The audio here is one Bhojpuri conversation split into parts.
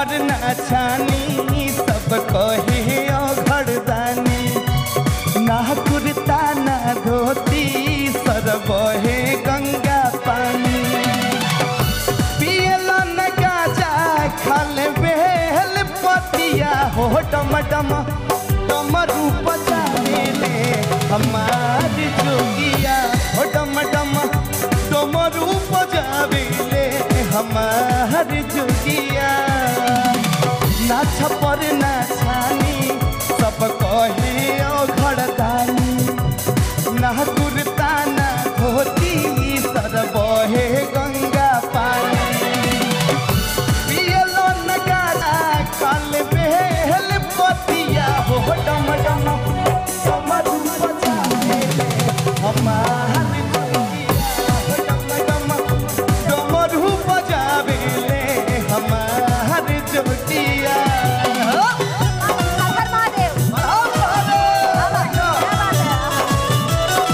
पर ना छानी सब कहे घरदानी ना कुर्ता ना धोती सर बहे गंगा पानी पियला न गाजा खाल बेल पतिया हो डम डम डमरू बजावेले हमार जोगिया हो डम डम डमरू बजावेले हमार जोगिया ना छपर ना छानी सब कहे ओ घरदानी ना कुर्ता ना धोती सर बहे गंगा पानी पियलो न गाना काल बेहल पतिया हो डम डम कमर बजावे हमार जोगिया हो डम डम डमरू बजावे ले हमार जोगिया हर महादेव क्या बात है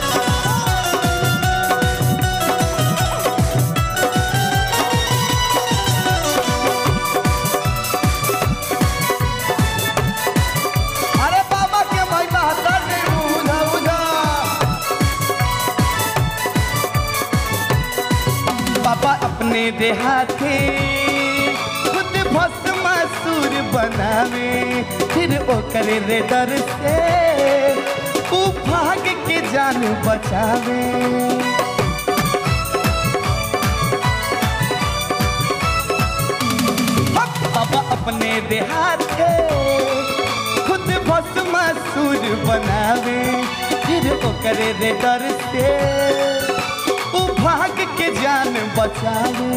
अरे बाबा के महिमा हतर ने उधा उधा बाबा अपने देहाते खुद भस्म सुर बनावे फिर ओकर रे डर से ऊ भाग के जान बचावे बाबा अपने देहात के खुद भस्म सुर बनावे फिर ओकर रे डर से ऊ भाग के जान बचावे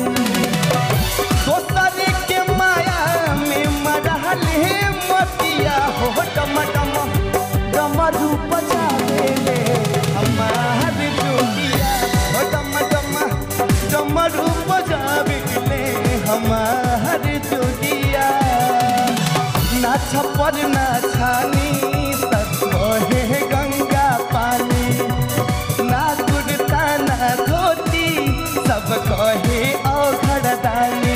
दोसर के माया में मरहल है मतिया हो डम डम डमरू बजावे ले हमार जोगिया हो डम डम डमरू बजावे ले हमार जोगिया ना छपर ना छानी सतोहे गंगा पानी ना कुर्ता ना धोती सब कहे ओ घरदानी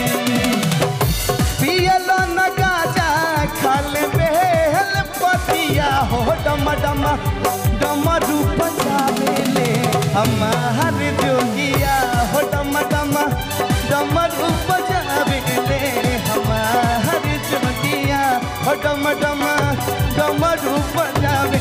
पियलो न गाजा खाल बेहल पतिया हो डम डम डमरू बजावे ले हमार जोगिया हो डम डम डमरू बजावे ले हमार जोगिया हो डम डम डमरू बजावे